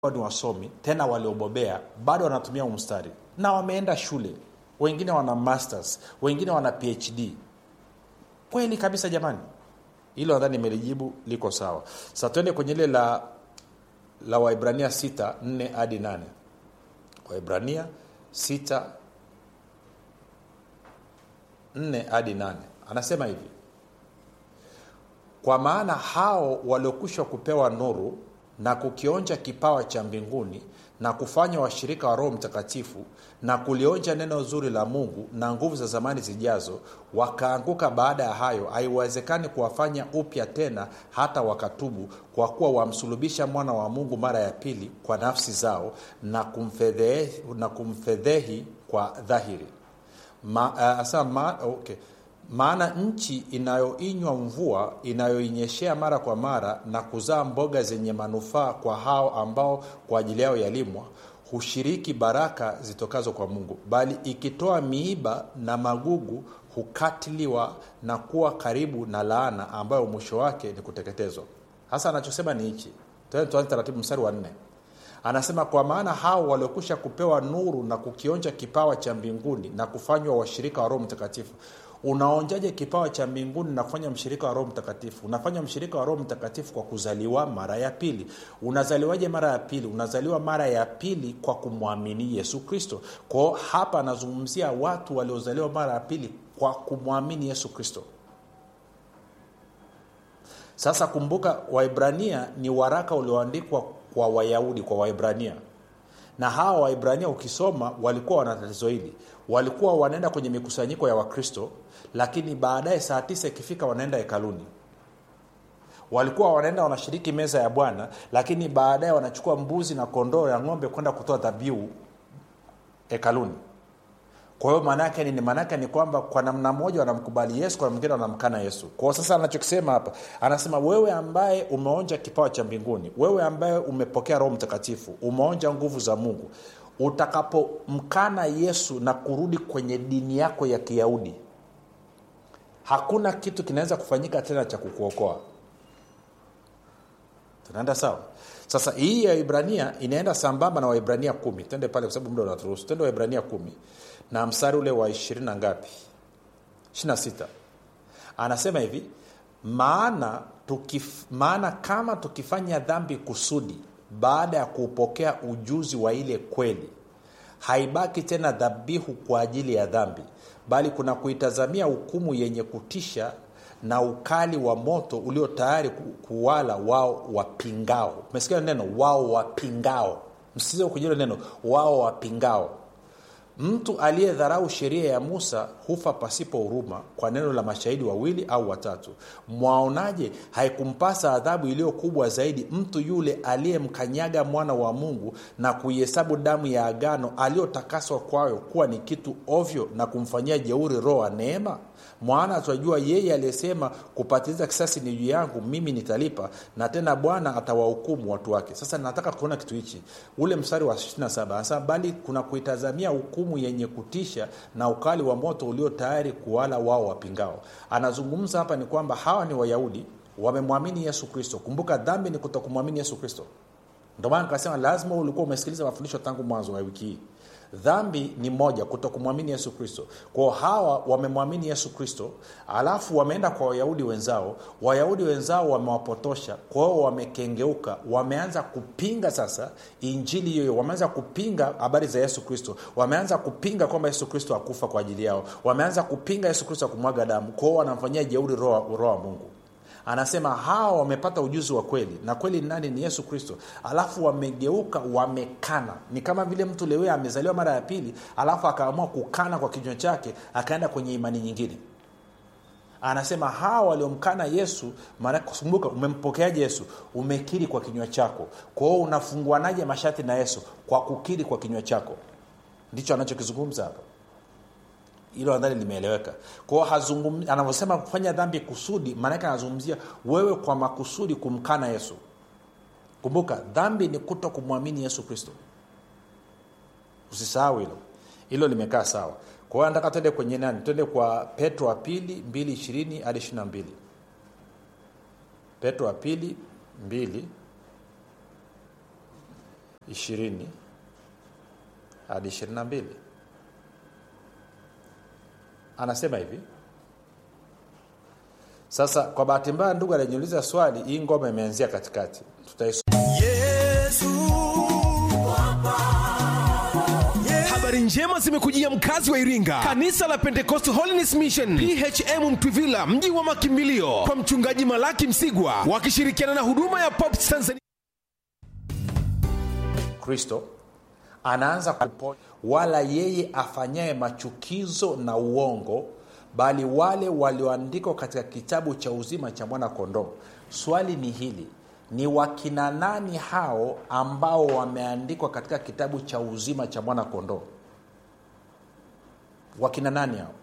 ni wasomi tena waliobobea bado wanatumia umstari na wameenda shule wengine wana masters wengine wana phd kweli kabisa jamani hilo nadhani nimelijibu liko sawa sa twende kwenye ile la la waibrania 6 4 hadi 8 waibrania 6 4 hadi 8 anasema hivi kwa maana hao waliokwisha kupewa nuru na kukionja kipawa cha mbinguni na kufanya washirika wa roho mtakatifu na kulionja neno zuri la mungu na nguvu za zamani zijazo wakaanguka baada ya hayo haiwezekani kuwafanya upya tena hata wakatubu kwa kuwa wamsulubisha mwana wa mungu mara ya pili kwa nafsi zao na kumfedhehi, na kumfedhehi kwa dhahiri ma, uh, asa, ma, okay maana nchi inayoinywa mvua inayoinyeshea mara kwa mara na kuzaa mboga zenye manufaa kwa hao ambao kwa ajili yao yalimwa hushiriki baraka zitokazo kwa mungu bali ikitoa miiba na magugu hukatiliwa na kuwa karibu na laana ambayo mwisho wake ni kuteketezwa hasa anachosema ni hichi tuanze taratibu mstari wa nne anasema kwa maana hao waliokwisha kupewa nuru na kukionja kipawa cha mbinguni na kufanywa washirika wa roho mtakatifu unaonjaje kipawa cha mbinguni na kufanya mshirika wa roho mtakatifu unafanya mshirika wa roho mtakatifu kwa kuzaliwa mara ya pili unazaliwaje mara ya pili unazaliwa mara ya pili kwa kumwamini yesu kristo kwao hapa anazungumzia watu waliozaliwa mara ya pili kwa kumwamini yesu kristo sasa kumbuka waibrania ni waraka ulioandikwa kwa wayahudi kwa waibrania na hawa waibrania ukisoma walikuwa wana tatizo hili walikuwa wanaenda kwenye mikusanyiko ya wakristo lakini baadaye saa tisa ikifika wanaenda hekaluni walikuwa wanaenda wanashiriki meza ya bwana lakini baadaye wanachukua mbuzi na kondoo ya ng'ombe kwenda kutoa dhabihu hekaluni kwa hiyo maanaake nini maanaake ni kwamba kwa namna moja wanamkubali yesu kwa mwingine wanamkana yesu kwao sasa anachokisema hapa anasema wewe ambaye umeonja kipawa cha mbinguni wewe ambaye umepokea roho mtakatifu umeonja nguvu za mungu utakapomkana yesu na kurudi kwenye dini yako ya kiyahudi hakuna kitu kinaweza kufanyika tena cha kukuokoa tunaenda sawa sasa hii ya ibrania inaenda sambamba na waibrania kumi tende pale kwa sababu muda unaturuhusu tende waibrania kumi na mstari ule wa ishirini na ngapi ishirina sita anasema hivi maana tukif, maana kama tukifanya dhambi kusudi baada ya kuupokea ujuzi wa ile kweli haibaki tena dhabihu kwa ajili ya dhambi bali kuna kuitazamia hukumu yenye kutisha na ukali wa moto ulio tayari kuwala wao wapingao umesikia neno wao wapingao msize kujua neno wao wapingao mtu aliyedharau sheria ya musa hufa pasipo huruma kwa neno la mashahidi wawili au watatu mwaonaje haikumpasa adhabu iliyo kubwa zaidi mtu yule aliyemkanyaga mwana wa mungu na kuihesabu damu ya agano aliyotakaswa kwayo kuwa ni kitu ovyo na kumfanyia jeuri roho wa neema mwana tunajua yeye aliyesema kupatiliza kisasi ni juu yangu mimi nitalipa na tena bwana atawahukumu watu wake sasa nataka kuona kitu hichi ule mstari wa 27 hasa bali kuna kuitazamia hukumu yenye kutisha na ukali wa moto ulio tayari kuwala wao wapingao anazungumza hapa ni kwamba hawa ni wayahudi wamemwamini yesu kristo kumbuka dhambi ni kutokumwamini yesu kristo ndio maana nikasema lazima ulikuwa umesikiliza mafundisho tangu mwanzo wa wiki hii dhambi ni moja kutokumwamini yesu kristo kwao hawa wamemwamini yesu kristo alafu wameenda kwa wayahudi wenzao wayahudi wenzao wamewapotosha kwao wamekengeuka wameanza kupinga sasa injili hiyo wameanza kupinga habari za yesu kristo wameanza kupinga kwamba yesu kristo akufa kwa ajili yao wameanza kupinga yesu kristo akumwaga damu kwao wanamfanyia jeuri roho wa mungu anasema hawa wamepata ujuzi wa kweli na kweli nani ni yesu kristo alafu wamegeuka wamekana ni kama vile mtu lewe amezaliwa mara ya pili alafu akaamua kukana kwa kinywa chake akaenda kwenye imani nyingine anasema hawa waliomkana yesu kumbuka umempokeaje yesu umekiri kwa kinywa chako kwao unafunguanaje mashati na yesu kwa kukiri kwa kinywa chako ndicho anachokizungumza hapa hilo nadhani limeeleweka kwao anavyosema kufanya dhambi kusudi maanake anazungumzia wewe kwa makusudi kumkana yesu kumbuka dhambi ni kuto kumwamini yesu kristo usisahau hilo hilo limekaa sawa kwa hiyo nataka twende kwenye nani twende kwa petro wa pili mbili ishirini hadi ishiri na mbili petro wa pili mbili ishirini hadi ishirini na mbili anasema hivi sasa kwa bahati mbaya ndugu aliniuliza swali hii ngoma imeanzia katikati Tutais... habari njema zimekujia mkazi wa iringa kanisa la pentecost holiness mission phm mtwivila mji wa makimbilio kwa mchungaji malaki msigwa wakishirikiana na huduma ya pops tanzania kristo anaanza kuponya wala yeye afanyaye machukizo na uongo bali wale walioandikwa katika kitabu cha uzima cha mwana kondoo swali ni hili ni wakina nani hao ambao wameandikwa katika kitabu cha uzima cha mwana kondoo wakina nani hao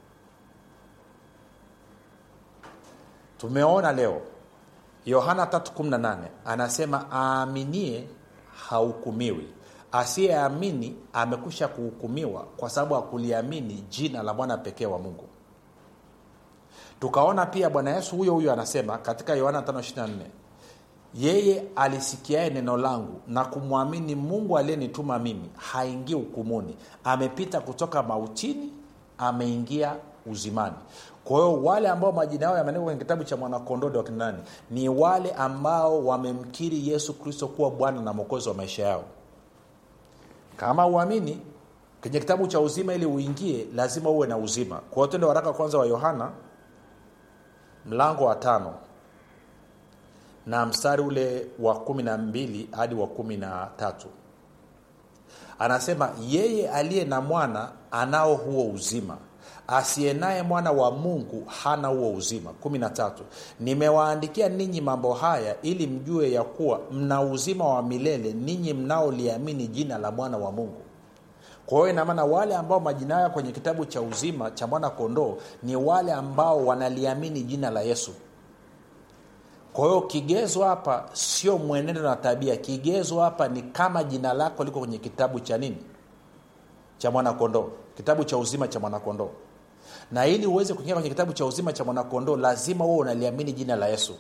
tumeona leo yohana 318 anasema aaminie hahukumiwi asiyeamini amekwisha kuhukumiwa kwa sababu hakuliamini jina la mwana pekee wa mungu tukaona pia bwana yesu huyo huyo anasema katika yohana 524 yeye alisikiaye neno langu na kumwamini mungu aliyenituma mimi haingii hukumuni amepita kutoka mautini ameingia uzimani kwa hiyo wale ambao majina yao yameandikwa kwenye kitabu cha mwanakondoo wakina nani ni wale ambao wamemkiri yesu kristo kuwa bwana na mwokozi wa maisha yao kama uamini kwenye kitabu cha uzima ili uingie lazima uwe na uzima kwa hiyo tendo waraka kwanza wa yohana mlango wa tano na mstari ule wa kumi na mbili hadi wa kumi na tatu anasema yeye aliye na mwana anao huo uzima asiye naye mwana wa mungu hana huo uzima kumi na tatu nimewaandikia ninyi mambo haya ili mjue ya kuwa mna uzima wa milele ninyi mnaoliamini jina la mwana wa mungu kwa hiyo inamaana wale ambao majina yao kwenye kitabu cha uzima cha mwana kondoo ni wale ambao wanaliamini jina la yesu kwa hiyo kigezo hapa sio mwenendo na tabia kigezo hapa ni kama jina lako liko kwenye kitabu cha nini cha mwanakondoo kitabu cha uzima cha mwanakondoo na ili uweze kuingia kwenye kitabu cha uzima cha mwanakondoo lazima huo unaliamini jina la yesu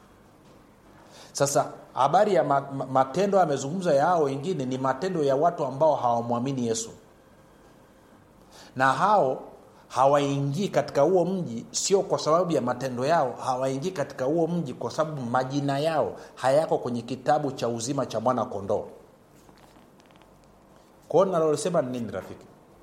sasa habari ya ma, ma, matendo amezungumza ya hao wengine ni matendo ya watu ambao hawamwamini yesu na hao hawaingii katika huo mji sio kwa sababu ya matendo yao hawaingii katika huo mji kwa sababu majina yao hayako kwenye kitabu cha uzima cha mwana kondoo kwao nalosema ni nini rafiki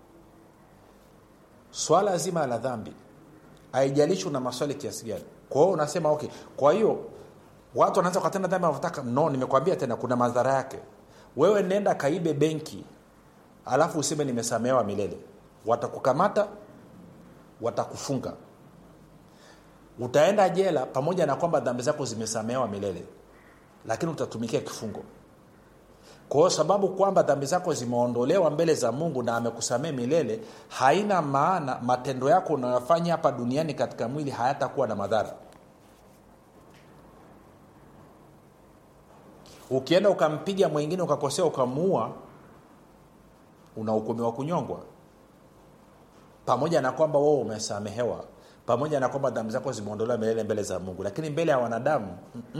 swala zima la dhambi haijalishi una maswali kiasi gani kwa hiyo unasema okay kwa hiyo watu wanaweza wakatenda dhambi wanavyotaka no nimekwambia tena kuna madhara yake wewe nenda kaibe benki alafu useme nimesamehewa milele watakukamata watakufunga utaenda jela pamoja na kwamba dhambi zako zimesamehewa milele lakini utatumikia kifungo kwa hiyo sababu kwamba dhambi zako zimeondolewa mbele za mungu na amekusamee milele haina maana matendo yako unayofanya hapa duniani katika mwili hayatakuwa na madhara ukienda ukampiga mwingine ukakosea ukamuua unahukumiwa kunyongwa pamoja na kwamba wewe umesamehewa pamoja na kwamba dhambi zako zimeondolewa milele mbele za mungu lakini mbele ya wanadamu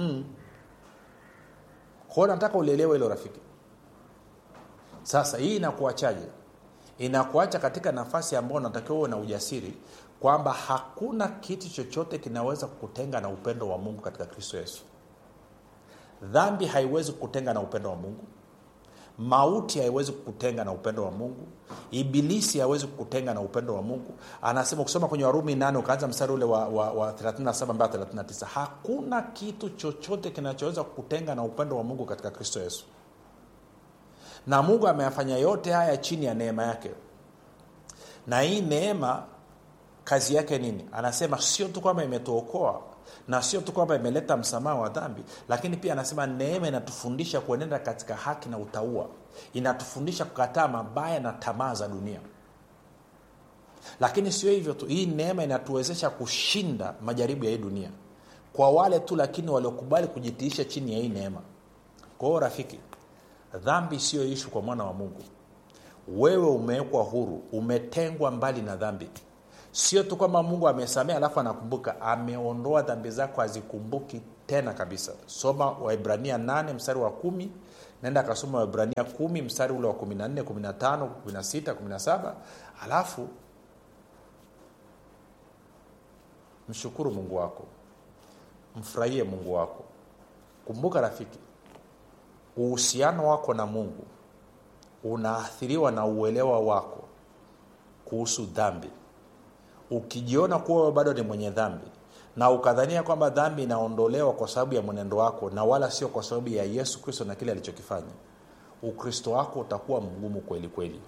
kwao nataka ulielewe hilo rafiki sasa hii inakuachaje inakuacha katika nafasi ambayo unatakiwa uwe na ujasiri kwamba hakuna kitu chochote kinaweza kukutenga na upendo wa mungu katika kristo yesu dhambi haiwezi kukutenga na upendo wa mungu mauti haiwezi kukutenga na upendo wa mungu ibilisi hawezi kukutenga na upendo wa mungu anasema ukisoma kwenye warumi nane ukaanza mstari ule wa, wa, wa 37 mpaka 39 hakuna kitu chochote kinachoweza kukutenga na upendo wa mungu katika kristo yesu na mungu ameyafanya yote haya chini ya neema yake na hii neema kazi yake nini anasema sio tu kwamba imetuokoa na sio tu kwamba imeleta msamaha wa dhambi lakini pia anasema neema inatufundisha kuenenda katika haki na utaua inatufundisha kukataa mabaya na tamaa za dunia lakini sio hivyo tu hii neema inatuwezesha kushinda majaribu ya hii dunia kwa wale tu lakini waliokubali kujitiisha chini ya hii neema kwa hiyo rafiki dhambi siyo ishu kwa mwana wa mungu wewe umewekwa huru umetengwa mbali na dhambi sio tu kwamba mungu amesamea alafu anakumbuka ameondoa dhambi zako hazikumbuki tena kabisa soma waibrania 8 mstari wa kumi naenda akasoma wibrania kumi mstari ule wa 14 15 16 17 alafu mshukuru mungu wako mfurahie mungu wako kumbuka rafiki uhusiano wako na mungu unaathiriwa na uelewa wako kuhusu dhambi ukijiona kuwa wewe bado ni mwenye dhambi na ukadhania kwamba dhambi inaondolewa kwa sababu ya mwenendo wako na wala sio kwa sababu ya yesu kristo na kile alichokifanya ukristo wako utakuwa mgumu kweli kweli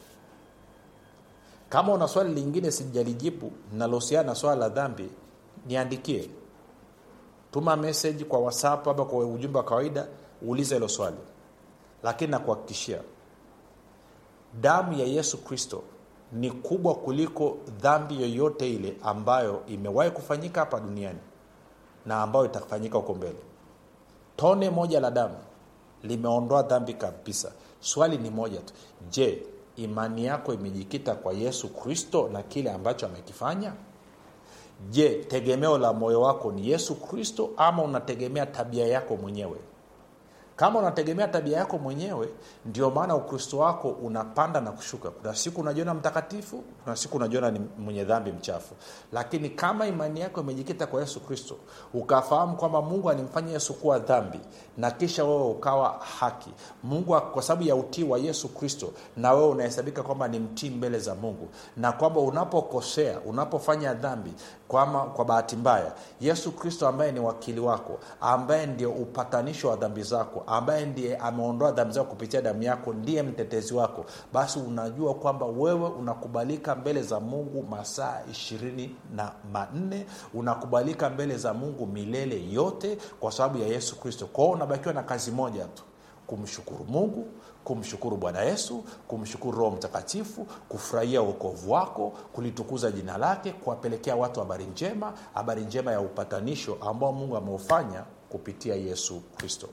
kama una swali lingine sijalijibu linalohusiana na swala la dhambi niandikie tuma message kwa whatsapp ama kwa ujumbe wa kawaida uulize hilo swali lakini nakuhakikishia damu ya yesu kristo ni kubwa kuliko dhambi yoyote ile ambayo imewahi kufanyika hapa duniani na ambayo itafanyika huko mbele tone moja la damu limeondoa dhambi kabisa swali ni moja tu je imani yako imejikita kwa yesu kristo na kile ambacho amekifanya je tegemeo la moyo wako ni yesu kristo ama unategemea tabia yako mwenyewe kama unategemea tabia yako mwenyewe ndio maana ukristo wako unapanda na kushuka kuna siku unajiona mtakatifu kuna siku unajiona ni mwenye dhambi mchafu lakini kama imani yako imejikita kwa yesu kristo ukafahamu kwamba mungu alimfanya yesu kuwa dhambi na kisha wewe ukawa haki mungu kwa sababu ya utii wa yesu kristo na wewe unahesabika kwamba ni mtii mbele za mungu na kwamba unapokosea unapofanya dhambi kwama kwa bahati mbaya yesu kristo ambaye ni wakili wako ambaye ndio upatanisho wa dhambi zako ambaye ndiye ameondoa dhambi zako kupitia damu yako ndiye mtetezi wako basi unajua kwamba wewe unakubalika mbele za mungu masaa ishirini na manne unakubalika mbele za mungu milele yote kwa sababu ya yesu kristo kwao unabakiwa na kazi moja tu kumshukuru mungu kumshukuru bwana yesu kumshukuru roho mtakatifu kufurahia uokovu wako kulitukuza jina lake kuwapelekea watu habari njema habari njema ya upatanisho ambao mungu ameufanya kupitia yesu kristo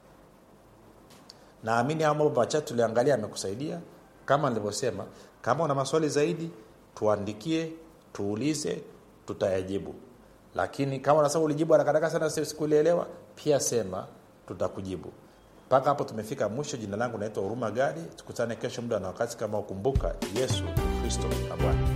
naamini haya mambo machache tuliangalia amekusaidia kama nilivyosema kama una maswali zaidi tuandikie tuulize tutayajibu lakini kama unasema ulijibu harakaharaka sana sikulielewa pia sema tutakujibu mpaka hapo tumefika mwisho jina langu naitwa huruma gadi tukutane kesho muda na wakati kama ukumbuka yesu kristo na bwana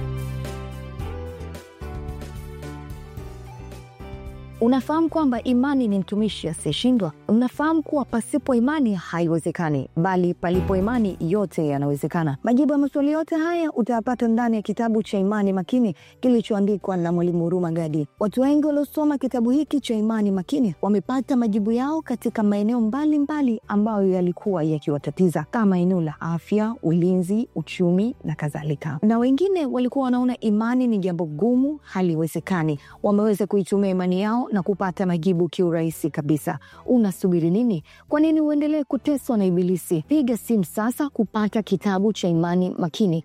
Unafahamu kwamba imani ni mtumishi asiyeshindwa? Unafahamu kuwa pasipo imani haiwezekani, bali palipo imani yote yanawezekana. Majibu ya maswali yote haya utayapata ndani ya kitabu cha Imani Makini kilichoandikwa na Mwalimu Huruma Gadi. Watu wengi waliosoma kitabu hiki cha Imani Makini wamepata majibu yao katika maeneo mbalimbali ambayo yalikuwa yakiwatatiza kama eneo la afya, ulinzi, uchumi na kadhalika, na wengine walikuwa wanaona imani ni jambo gumu, haliwezekani. Wameweza kuitumia imani yao na kupata majibu kiurahisi kabisa. Unasubiri nini? Kwa nini uendelee kuteswa na Ibilisi? Piga simu sasa kupata kitabu cha Imani Makini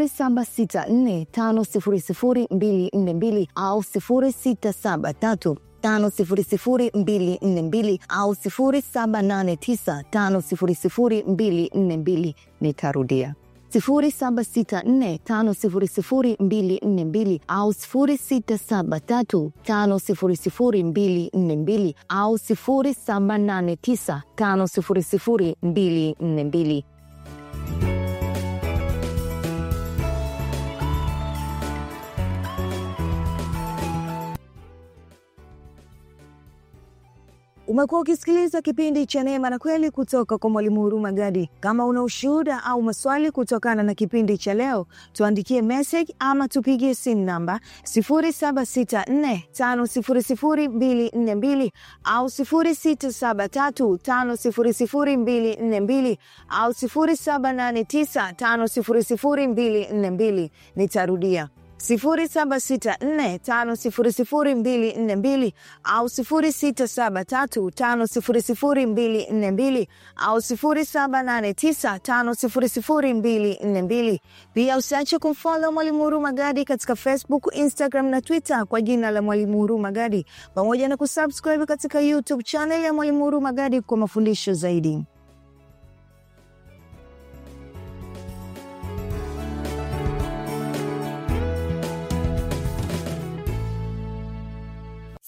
0764500242 au 0673 500242 au 0789500242. Nitarudia 0764500242 au 0673500242 au 0789500242. Umekuwa ukisikiliza kipindi cha Neema na Kweli kutoka kwa Mwalimu Huruma Gadi. Kama una ushuhuda au maswali kutokana na kipindi cha leo, tuandikie message ama tupigie simu namba 0764500242 au 0673500242 au 0789500242. Nitarudia 0764500242 au 0673500242 au 0789500242. Pia usiache kumfollow Mwalimu Huruma Gadi katika Facebook, Instagram na Twitter kwa jina la Mwalimu Huruma Gadi, pamoja na kusubscribe katika YouTube channel ya Mwalimu Huruma Gadi kwa mafundisho zaidi.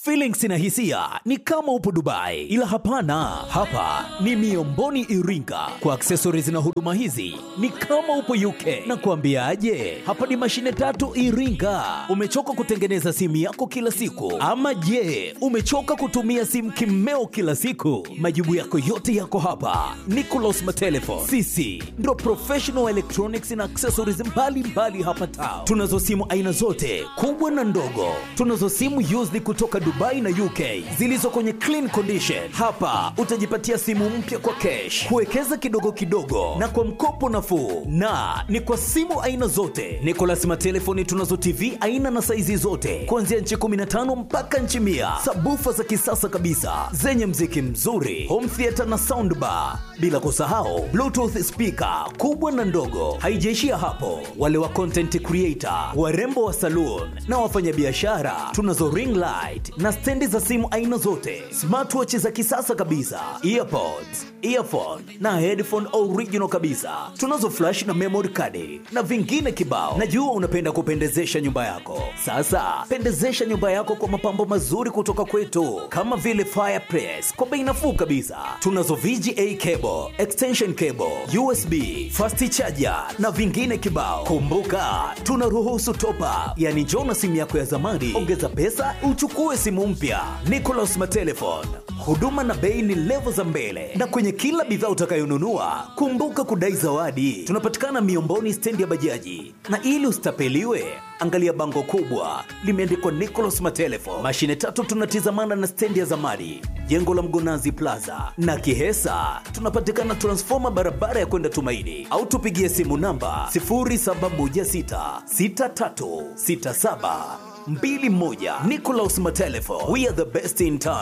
Feelings na hisia ni kama upo Dubai, ila hapana, hapa ni Miomboni Iringa. Kwa accessories na huduma hizi ni kama upo UK. Na kuambiaje, hapa ni mashine tatu Iringa. Umechoka kutengeneza simu yako kila siku, ama je, umechoka kutumia simu kimeo kila siku? Majibu yako yote yako hapa. Nicolas Matelefon, sisi ndo professional electronics na accessories mbalimbali mbali hapa Tao. Tunazo simu aina zote kubwa na ndogo. Tunazo simu used kutoka Dubai na UK zilizo kwenye clean condition. Hapa utajipatia simu mpya kwa cash, kuwekeza kidogo kidogo na kwa mkopo nafuu, na ni kwa simu aina zote. Nicolas Matelefoni tunazo TV aina na saizi zote kuanzia nchi 15 mpaka nchi mia, sabufa za kisasa kabisa zenye mziki mzuri, home theater na soundbar, bila kusahau bluetooth speaker kubwa na ndogo. Haijaishia hapo, wale wa content creator, warembo wa saloon na wafanyabiashara, tunazo ring light na stendi za simu aina zote, smartwatch za kisasa kabisa, earpods, earphone na headphone original kabisa. Tunazo flash na memory card na vingine kibao. Najua unapenda kupendezesha nyumba yako. Sasa pendezesha nyumba yako kwa mapambo mazuri kutoka kwetu, kama vile fireplace kwa bei nafuu kabisa. Tunazo VGA cable, extension cable, USB, fast charger na vingine kibao. Kumbuka tunaruhusu top up, yani njoo na simu yako ya zamani, ongeza pesa uchukue simu mpya. Nicolas Matelefon, huduma na bei ni levo za mbele, na kwenye kila bidhaa utakayonunua kumbuka kudai zawadi. Tunapatikana Miomboni, stendi ya bajaji, na ili usitapeliwe angalia bango kubwa limeandikwa Nicolas Matelefon. Mashine tatu tunatizamana na stendi ya zamani, jengo la Mgonazi Plaza na Kihesa. Tunapatikana transfoma barabara ya kwenda Tumaini, au tupigie simu namba 0716636721. Nicolas Matelefon, we are the best in town.